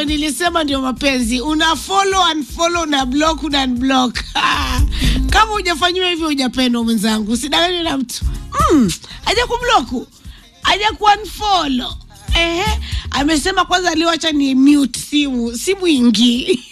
ndio nilisema ndio mapenzi una follow unfollow na block una unblock kama hujafanyiwa hivyo hujapendwa mwenzangu usidanganywe na mtu mm, aja kubloku aja kuunfollow ehe amesema kwanza aliwacha ni mute simu simu ingii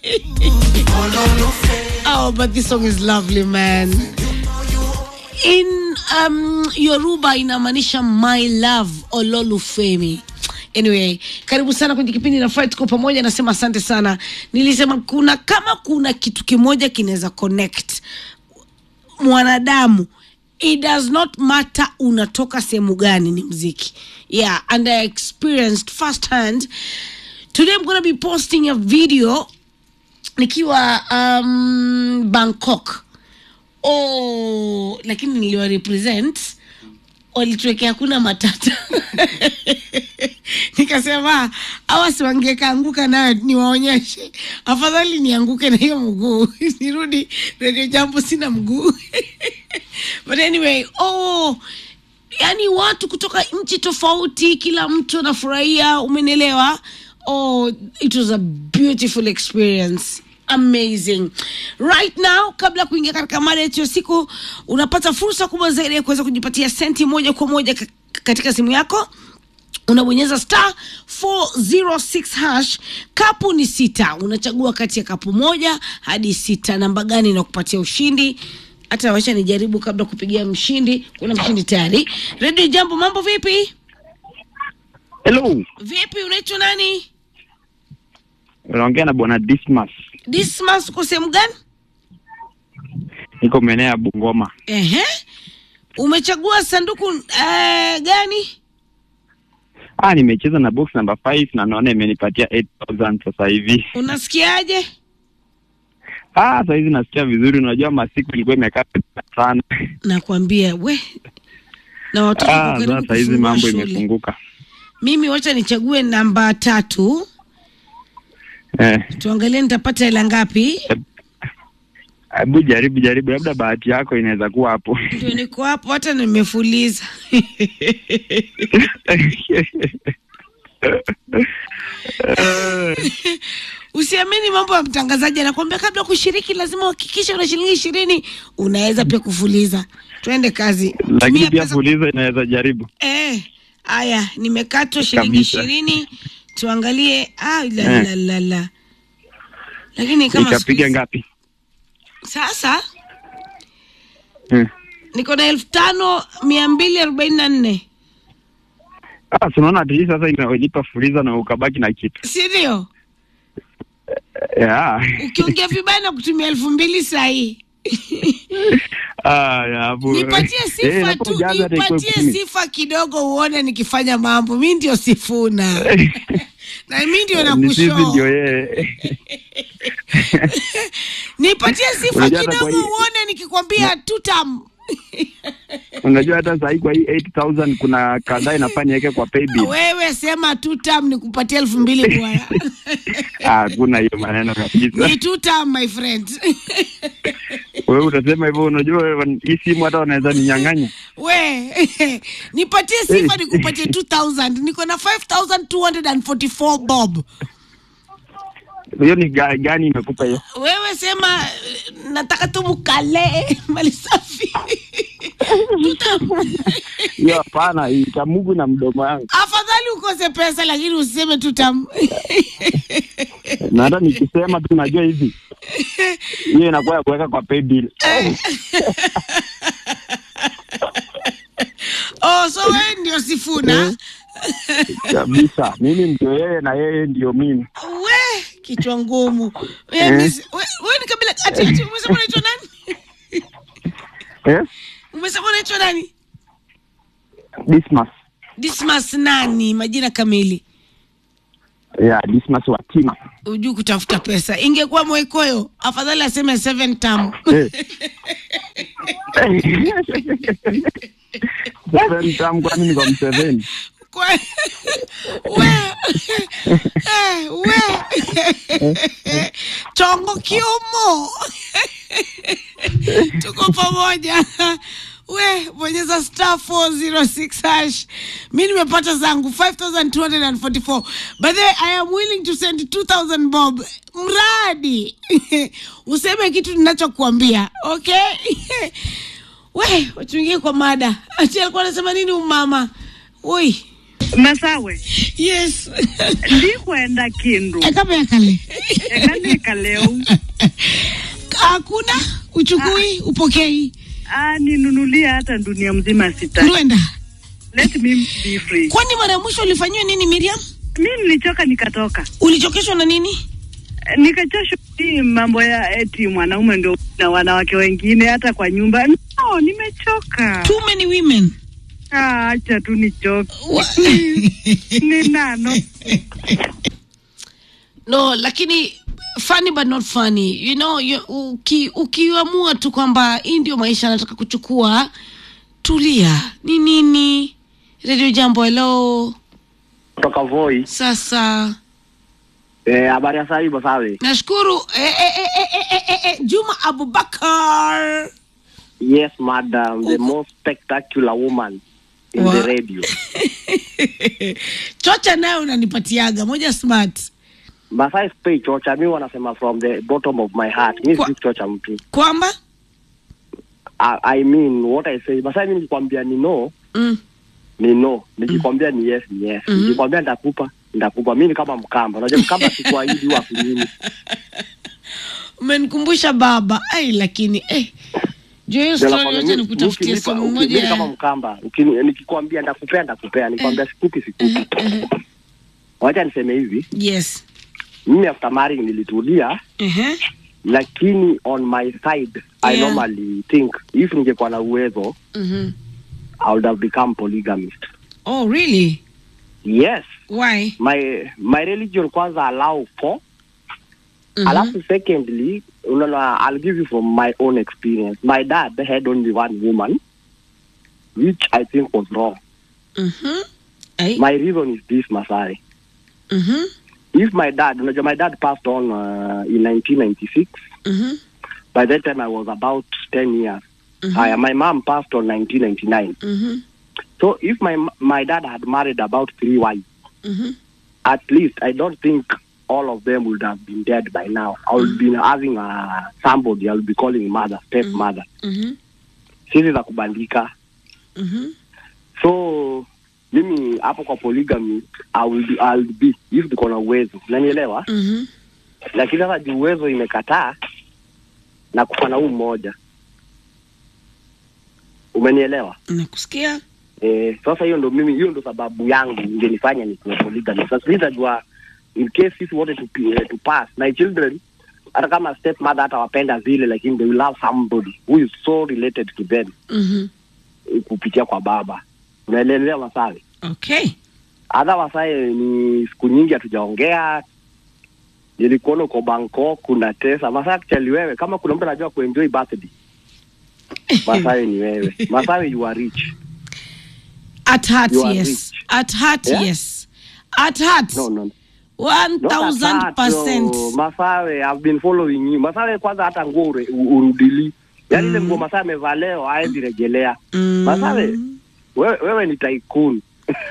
oh but this song is lovely man in um, yoruba inamaanisha my love ololufemi anyway karibu sana kwenye kipindi na fight kwa pamoja nasema asante sana nilisema kuna kama kuna kitu kimoja kinaweza connect mwanadamu it does not matter unatoka sehemu gani ni mziki yeah and i experienced first hand today i'm gonna be posting a video nikiwa um, bangkok oh, lakini niliwa represent walituwekea hakuna matata nikasema awa siwangekaanguka nayo niwaonyeshe afadhali nianguke na hiyo mguu nirudi redio jambo sina mguu but anyway oh yani watu kutoka nchi tofauti kila mtu anafurahia umenielewa oh it was a beautiful experience amazing right now kabla ya kuingia katika mada yetu ya siku unapata fursa kubwa zaidi ya kuweza kujipatia senti moja kwa moja ka- katika simu yako unabonyeza star 406 hash kapu ni sita unachagua kati ya kapu moja hadi sita namba gani inakupatia ushindi hata wacha nijaribu kabla kupigia mshindi kuna mshindi tayari redio jambo mambo vipi Hello, vipi unaitwa nani unaongea na bwana Dismas, dismas uko sehemu gani niko maeneo ya Bungoma. Ehe. Umechagua sanduku uh, gani? Ah, nimecheza na box number 5 na naona imenipatia 8000 sasa hivi. Unasikiaje? Ah, sasa hivi nasikia vizuri. Unajua masiku ilikuwa imekaa sana. Nakwambia we na watoto wako Ah, karibu sasa hizi kufungua mambo shule. imefunguka. Mimi wacha nichague namba tatu, Eh, tuangalie nitapata hela ngapi. hebu jaribu jaribu, labda bahati yako inaweza kuwa hapo. Ndio niko hapo, hata nimefuliza Usiamini mambo ya mtangazaji, anakuambia kabla kushiriki lazima uhakikishe una shilingi ishirini. Unaweza pia kufuliza. Twende kazi, Lakini tumia pia pesa fuliza inaweza jaribu. Eh, haya nimekatwa shilingi Kabisa. ishirini. Tuangalie. Ah, la, Eh. la, la, la. Lakini kama siku Ikapiga hizi- ngapi? sasa Eh. niko na elfu tano mia mbili arobaini na nne Ah, tunaona ati hii sasa imelipa fuliza na ukabaki na kitu. si ndio? Yeah. Ukiongea vibaya na kutumia elfu mbili sahii. Ah, ya hapo. Nipatie Eh, sifa hapo tu, ujaza hata ikuwe nipatie kumi. sifa kidogo uone nikifanya mambo. Mi ndio Sifuna na mi ndio Ni sisi ndio nakushoo. yeye. Nipatie sifa Unajua hata kidogo kwa hii- uone nikikwambia tutam. Unajua hata saa hii kwa hii 8000 kuna kadhaa inafaa niweke kwa paybill. Wewe sema tutam nikupatie elfu mbili bwana. Ah, Hakuna hiyo maneno kabisa. Ni tutam my friend. Wewe utasema hivyo, unajua wewe, hii simu hata wanaweza ninyang'anya. We nipatie sifa nikupatie 2000 niko na 5244 bob. Hiyo ni ga- gani imekupa hiyo? Wewe sema eh, nataka tu mukale mali safi. tutam. Hiyo hapana, itamugu na mdomo yangu. Afadhali ukose pesa lakini usiseme tutam. Na hata nikisema tu najua hivi. Hiyo inakuwa ya kuweka kwa paybill. oh, so wewe ndio Sifuna. Kabisa. Mimi ndio yeye na yeye ndio mimi. We kichwa ngumu. We, Eh. miss- we, we ni kabila ati ati umesema unaitwa nani? Eh? Umesema unaitwa nani? Dismas. Dismas nani? Majina kamili. Yeah, Dismas Watima. Ujui kutafuta pesa. Ingekuwa Mwekoyo, afadhali aseme seven term. Eh. Seven tam kwani niko mseveni. Kwa we eh, we chongo kiumo tuko pamoja we bonyeza star 406 hash mi nimepata zangu 5244 by the way i am willing to send 2000 bob mradi useme kitu ninachokuambia okay we wachungie kwa mada ati alikuwa anasema nini umama ui masawe yes ndikwenda kindu ekama kale ekaneka leo hakuna uchukui upokei ah, ninunulia hata dunia mzima sita rwenda let me be free kwani mara ya mwisho ulifanyiwa nini miriam mi nilichoka nikatoka ulichokeshwa na nini nikachoshwa hii mambo ya eti mwanaume ndio na wanawake wengine hata kwa nyumba no nimechoka too many women Ah, acha tu nichoke Wa- ni nano no lakini funny but not funny you know you, uki, ukiamua tu kwamba hii ndio maisha anataka kuchukua tulia ni nini redio jambo hello kutoka Voi. sasa Eh, habari ya saa hii Masawe? nashukuru eh, eh, eh, eh, eh, eh, eh, eh, juma abubakar Yes, madam, the most spectacular woman in Wa- the radio. chocha nayo unanipatiaga moja smart Masai spei chocha, mi wanasema from the bottom of my heart. Mi Kwa- si chocha mtu. kwamba I, I mean what I say. Masai mi nikikwambia ni no, mm. ni no. Nikikwambia ni yes, ni yes. Mhm. Nikikwambia nitakupa, nitakupa. Mi ni kama Mkamba. Unajua Mkamba sikuahidi huwa kunyimi. umenikumbusha baba ai lakini eh. juu hiyo story wacha nikutafutie simu moja mi kama ya Mkamba. Ukini- Nikikwambia nitakupea, nitakupea. Nikwambia sikupi, sikupi. Wacha niseme hivi. yes Mimi after marrying nilitulia uh-huh. lakini on my side I Yeah. normally think if ningekuwa na uwezo mm-hmm. I would have become polygamist. oh really Yes, why my my religion kwanza allow for Mhm. alafu secondly unaona I'll give you from my own experience. My dad had only one woman which I think was wrong. Mhm. Ai. My reason is this Masai. Mhm. If my dad, unajua my dad passed on uh, in 1996. Mhm. By that time I was about 10 years. Mhm. Haya, my mom passed on 1999. Mhm. So if my my dad had married about three wives, Mhm. at least I don't think all of them would have been dead by now. I would be having uh, somebody I would be calling mother, step mother. Mhm. Sisi za kubandika. Mhm. So mimi hapo kwa polygamy I will be, I will be if niko na uwezo. Unanielewa? Mhm. Lakini sasa juu uwezo imekataa na kufa na huu mmoja. Umenielewa? nakusikia Eh, sasa hiyo ndo mimi, hiyo ndo sababu yangu ingenifanya nikuwe polygamy. Sasa sitajua in case sisi wote to, uh, to pass my children, hata kama step mother hata wapenda vile, lakini they will have somebody who is so related to them Mhm. eh, kupitia kwa baba. Unaelewa Masawe? okay Hata Wasae ni siku nyingi hatujaongea. Nilikuona uko Bangkok kuna tesa Masawe. Actually wewe kama kuna mtu anajua kuenjoy birthday Masawe ni wewe. Masawe you are rich. at heart You are yes rich. at heart Yeah? yes at heart No, no. one Not thousand that, percent yo. Masawe, I've been following you. Masawe kwanza hata nguo ure- u- urudili. Yaani ile nguo Masawe amevaa leo haezi rejelea. Mm. Masawe, wewe, wewe ni tycoon.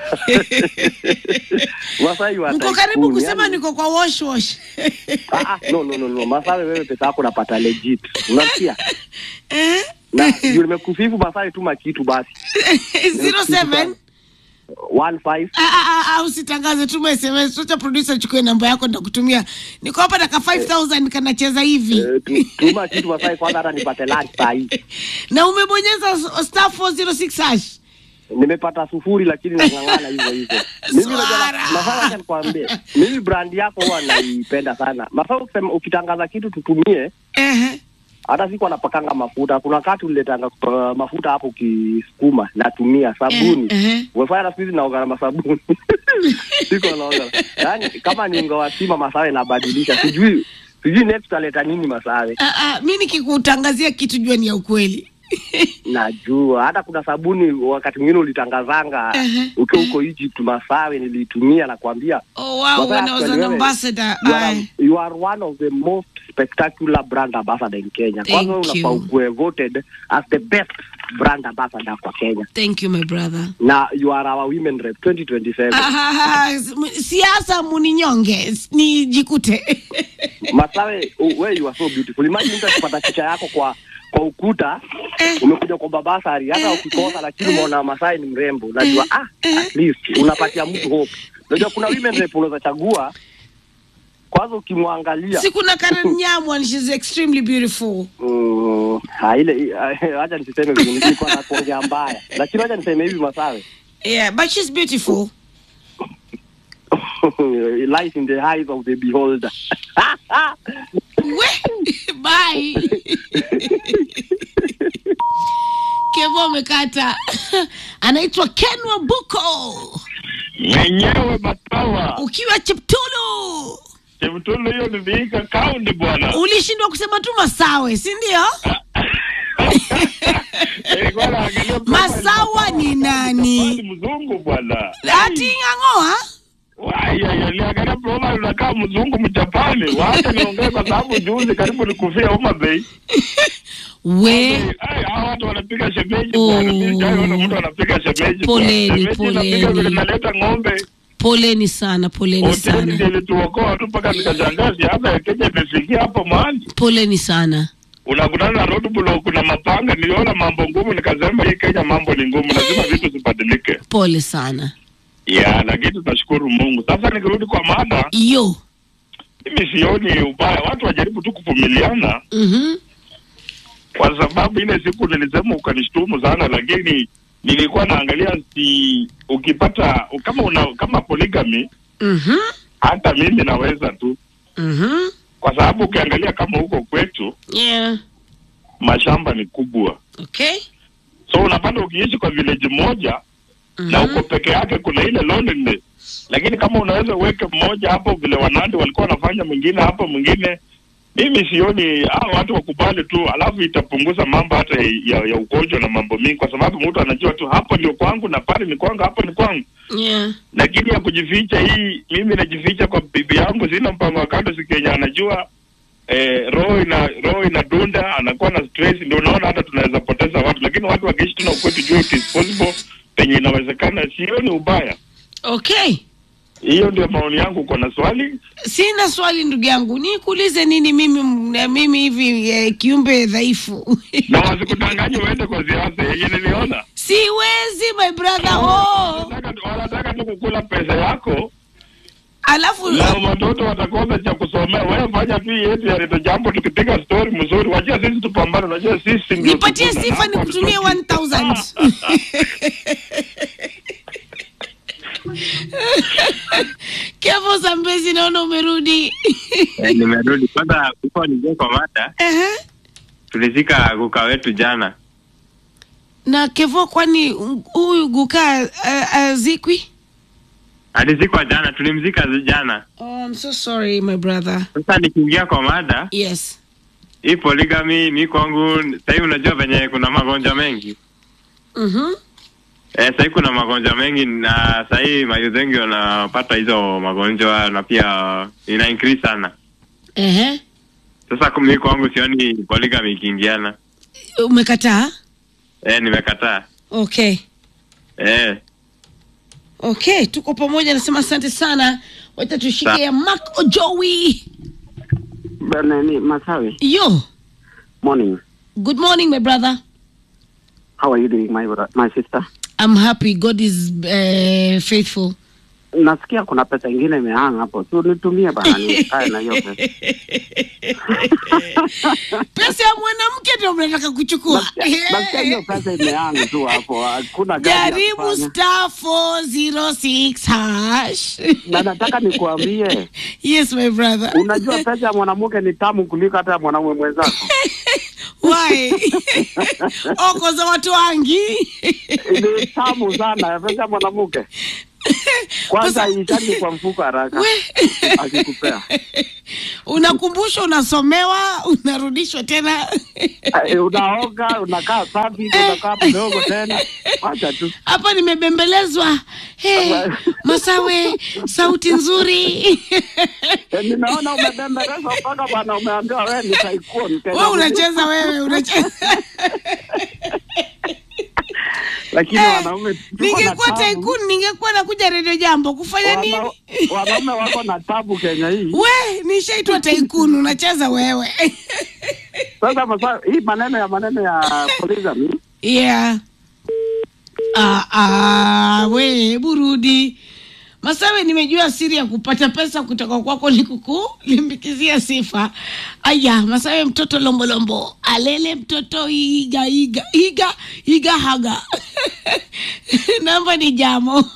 Masawe you are mko tycoon, karibu kusema yaani- niko kwa wash wash Ah, ah, no, no, no, no. Masawe wewe pesa yako unapata legit. Unasikia? eh? Na juu nimekusifu Masawe tuma kitu basi. zero seven One five. Ah, ah, ah, ah, usitangaze tuma sms tucha producer chukue namba yako ndakutumia niko hapa daka 5000 kanacheza hivi eh, tu- Tuma kitu Masawe kwanza hata nipate lunch saa hii. na umebonyeza s- star 406 hash nimepata sufuri lakini nang'ang'ana hivyo hivyo. Mimi unajua Swara. na- Masawe, acha nikwambie, mimi brand yako huwa naipenda sana. Masawe, ukisema ukitangaza kitu tutumie, Ehe. hata siku anapakanga mafuta. Kuna wakati uliletanga uh, mafuta hapo ukisukuma, natumia sabuni Eh, eh. umefanya na siku hizi naoga na masabuni siko naoga, yaani kama ni unga wa sima Masawe nabadilisha, sijui sijui next aleta nini Masawe. Ah, ah, mi nikikutangazia kitu jua ni ya ukweli Najua hata kuna sabuni wakati mwingine ulitangazanga Ehe. ukiwa huko Egypt, Masawe niliitumia, nakwambia oh, wow, Masawe, when I was an actually, wewe, ambassador you are, I, you are one of the most spectacular brand ambassador in Kenya. Thank Kwanza wewe unafaa you. ukuwe voted as the best brand ambassador kwa Kenya thank you my brother na you are our women rep 2027 Ah, s- siasa muninyonge ni jikute Masawe, uh, where you are so beautiful. Imagine mtu akipata picha yako kwa kwa ukuta Eh. umekuja kwa babasari, hata ukikosa lakini umeona Masai ni mrembo, unajua ah, at least unapatia mtu hope. Unajua kuna women rep unaweza chagua kwanza ukimwangalia si kuna Karen Nyamu and she's extremely beautiful mm, ha, ile ah, acha nisiseme vile nilikuwa na kuongea mbaya, lakini acha niseme hivi Masawe yeah but she's beautiful lies in the eyes of the beholder. We, bye kevo amekata anaitwa ken wabuko mwenyewe Matawa ukiwa cheptulu Chemtulu, hiyo ni Vihiga County bwana. ulishindwa kusema tu masawe si ndio Nilikuwa naangalia Masawa ni nani? Ni mzungu bwana. ati ng'ang'oa Waya, niliangalia profile unakaa mzungu Mjapani. Wacha niongee kwa sababu juzi karibu nikufia Homa Bay. we Ai, hao watu wanapiga shemeji Oh. bwana. Mimi sijaona mtu anapiga shemeji. bwana. Poleni, Shemeji inapiga poleni. vile naleta ng'ombe. poleni sana poleni Hoteli ndio sana ilituokoa tu mpaka nikashangaa siasa ya Kenya imefikia hapo mahali. poleni sana unakutana na roadblock, kuna mapanga. Niliona mambo ngumu, nikasema hii Kenya mambo ni ngumu, lazima vitu zibadilike. pole sana Ya, lakini tunashukuru Mungu. Sasa nikirudi kwa mada, yo mimi sioni ubaya, watu wajaribu tu kuvumiliana, mhm kwa sababu ile siku nilisema ukanishtumu sana, lakini nilikuwa naangalia si ukipata kama una kama polygamy, mhm hata mimi naweza tu, mhm kwa sababu ukiangalia kama huko kwetu yeah mashamba ni kubwa, okay so unapata ukiishi kwa village moja na uko peke yake, kuna ile loneliness. Lakini kama unaweza uweke mmoja hapo, vile wanandi walikuwa wanafanya, mwingine hapo, mwingine, mimi sioni hao watu wakubali tu, alafu itapunguza mambo hata ya, ya ugonjwa na mambo mingi, kwa sababu mtu anajua tu hapo ndio kwangu na pale ni kwangu, hapo ni kwangu. yeah Lakini ya kujificha hii, mimi najificha kwa bibi yangu, sina mpango wa kando, si Kenya anajua eh, roho ina roho inadunda, anakuwa na stress, ndio unaona hata tunaweza poteza watu, lakini watu wakiishi tu na ukwetu, jua it is possible penye inawezekana, sioni ubaya. okay Hiyo ndio maoni yangu. Uko na swali? sina swali ndugu yangu nikuulize nini mimi m- mimi hivi eh, kiumbe dhaifu na wasikudanganye uende kwa siasa yenye niliona. siwezi my brother oh. Wanataka- Wanataka tu kukula pesa yako alafu na watoto watakosa cha kusomea. Wewe fanya tu yetu ya Redio Jambo, tukipiga story mzuri, wajua sisi tupambane. Unajua sisi ndio nipatie tukuna. sifa Hapo nikutumie hatutoki. 1000 kevo zambezi naona umerudi Eh, nimerudi kwanza. Kuko nijia kwa mada, Ehe. tulizika guka wetu jana. na kevo kwani huyu guka uh, azikwi Alizikwa jana, tulimzika zi- jana. oh, I'm so sorry my brother Sasa nikiingia kwa mada yes hii polygamy, mi kwangu sahii, unajua venye kuna magonjwa mengi mhm eh, sahii kuna magonjwa mengi na sahii mayuth wengi wanapata hizo magonjwa na pia ina increase sana. Ehe. Sasa mi kwangu sioni polygamy ikiingiana. umekataa Eh, nimekataa okay eh. okay tuko pamoja nasema asante sana wacha tushike Sa- ya mak ojowi Nani Masawe, yo morning. good morning my brother How are you doing my bro- my sister? i'm happy god is uh, faithful Nasikia kuna pesa ingine imehanga hapo. Tu nitumie bana nikae na hiyo pesa. pesa ya mwanamke ndio mnataka kuchukua Nasikia nasikia hiyo pesa imehanga tu hapo. Hakuna gari ya jaribu kufanya. star 406 hash Na nataka nikuambie, yes my brother unajua pesa ya mwanamke ni tamu kuliko hata ya mwanamume mwenzako. why oko za watu wangi Ni tamu sana pesa ya mwanamke. Kwanza ishaki kwa mfuko haraka We. akikupea. unakumbushwa unasomewa unarudishwa tena Eh, Unaoga, unakaa safi, unakaa mdogo tena. Wacha tu. hapa nimebembelezwa hey, masawe sauti nzuri Eh, Nimeona umebembelezwa mpaka bwana umeambiwa wewe ni tycoon. we unacheza wewe unacheza lakini Eh, wanaume tuko na ningekuwa tabu. taikuni ningekuwa nakuja redio jambo kufanya Wana- nini wanaume wako na tabu Kenya hii. we nishaitwa taikuni unacheza wewe Sasa masa, hii maneno ya maneno ya polygamy yeah. ah, ah, we burudi Masawe, nimejua siri ya kupata pesa kutoka kwako ni kukulimbikizia sifa. Aya, Masawe, mtoto lombolombo alele mtoto iga iga iga iga haga namba ni jamo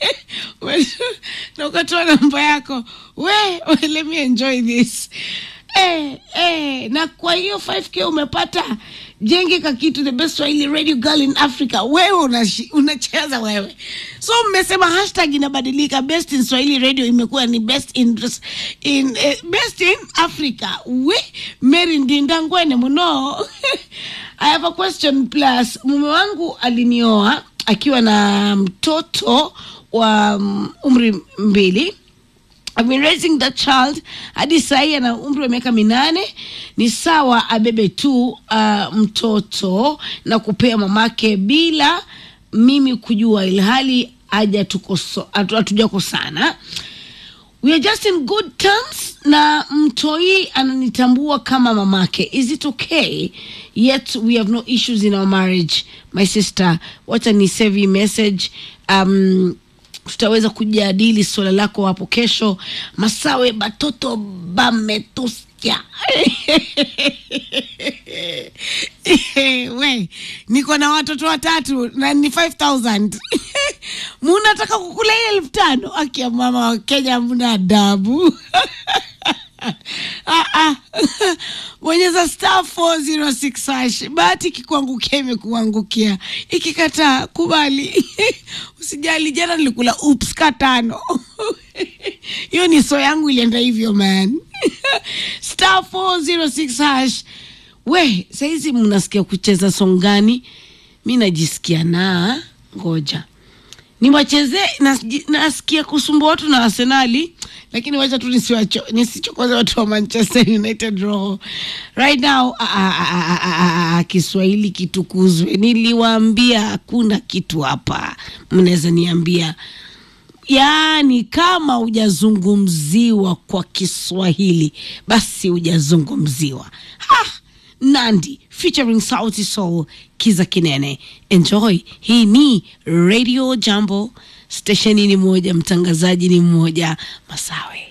na ukatoa namba yako we, we, let me enjoy this eh, eh, na kwa hiyo 5k umepata jengeka kitu the best swahili radio girl in africa wewe unashi- unacheza wewe so mmesema hashtag inabadilika best in swahili radio imekuwa ni best in, in eh, best in africa we mary ndindangwene muno i have a question plus mume wangu alinioa akiwa na mtoto wa mm, umri mbili I've been raising that child hadi sahii ana umri wa miaka minane. Ni sawa abebe tu uh, mtoto na kupea mamake bila mimi kujua, ilhali hajatukoso- hatu- hatujakosana. We are just in good terms na mtoi ananitambua kama mamake. Is it okay? Yet we have no issues in our marriage. My sister, wacha ni save hii message. Um, tutaweza kujadili suala lako hapo kesho. Masawe batoto bametuskia we niko na watoto watatu na ni 5000 munataka kukula hii elfu tano akia mama wa kenya mna adabu Ah, ah. bonyeza star 406 hash bahati ikikuangukia imekuangukia ikikataa kubali usijali jana nilikula ups katano hiyo ni so yangu ilienda hivyo man star 406 hash we sahizi mnasikia kucheza song gani mi najisikia na ngoja niwachezee nas- nasikia kusumbua watu na arsenali lakini wacha tu nisiwacho- nisichokoze watu wa manchester united roho right now ah, ah, ah, ah, ah, ah, kiswahili kitukuzwe niliwaambia hakuna kitu hapa mnaweza niambia yaani kama hujazungumziwa kwa kiswahili basi hujazungumziwa ah, nandi featuring sauti soul kiza kinene enjoy hii ni radio jambo stesheni ni moja mtangazaji ni mmoja masawe